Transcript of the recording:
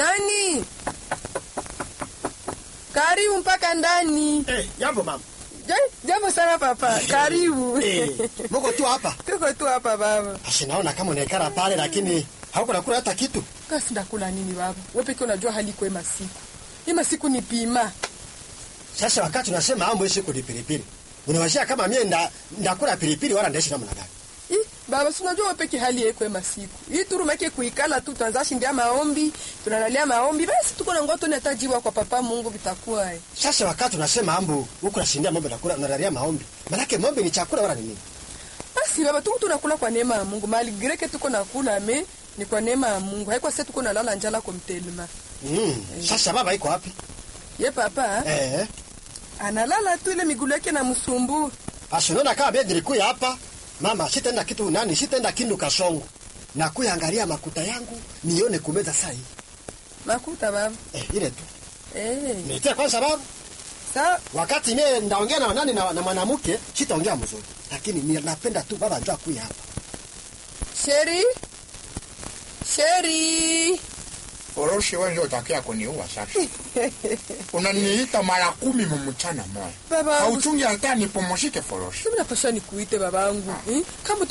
Nani? Karibu mpaka ndani. Eh, jambo mama. Ja- Jambo sana papa. Karibu. Eh, mko tu hapa. Tuko tu hapa baba. Basi naona kama unaikara pale lakini hauko nakula hata kitu. Kasi ndakula nini baba? Wewe pekee unajua hali kwa masiku. Hii masiku ni pima. Sasa wakati unasema ambo siku ni pilipili. Unawashia kama mie nda ndakula pilipili wala ndaishi namna gani? Ih, baba si unajua wewe pekee hali yako ya masiku. Hii turu make kuikala tu tuanza shindia maombi, tunalalia maombi. Basi tuko na ngoto natajiwa kwa papa Mungu vitakuwa. eh. Sasa wakati unasema ambo huko nashindia mambo nakula unalalia maombi. Manake maombi ni chakula wala ni nini? Basi baba tuko tunakula kwa neema ya Mungu. Mali greke tuko nakula me ni kwa neema ya Mungu. Haiko sasa tuko nalala njala kwa mtelema. Mm. Sasa baba iko wapi? Ye papa Eh. analala tu ile miguu yake na msumbu. Basi unaona kama bedi nilikuya hapa. Mama, sitaenda kitu nani? Sitaenda kindu kasongo. Na kuyangalia makuta yangu nione kumeza saa hii. Makuta baba. Eh, ile tu. Eh. Nitia kwanza babu. Sawa. Wakati mie ndaongea na nani na, na mwanamke sitaongea mzuri, lakini ni napenda tu baba njoo akuya hapa. Sheri. Sheri. Oroshi wewe ndio utakia kuniua sasa. Unaniita mara kumi mumchana moja. Baba. Hauchungi hata nipumzike foroshi. Mimi napasha nikuite babangu. Eh? Kama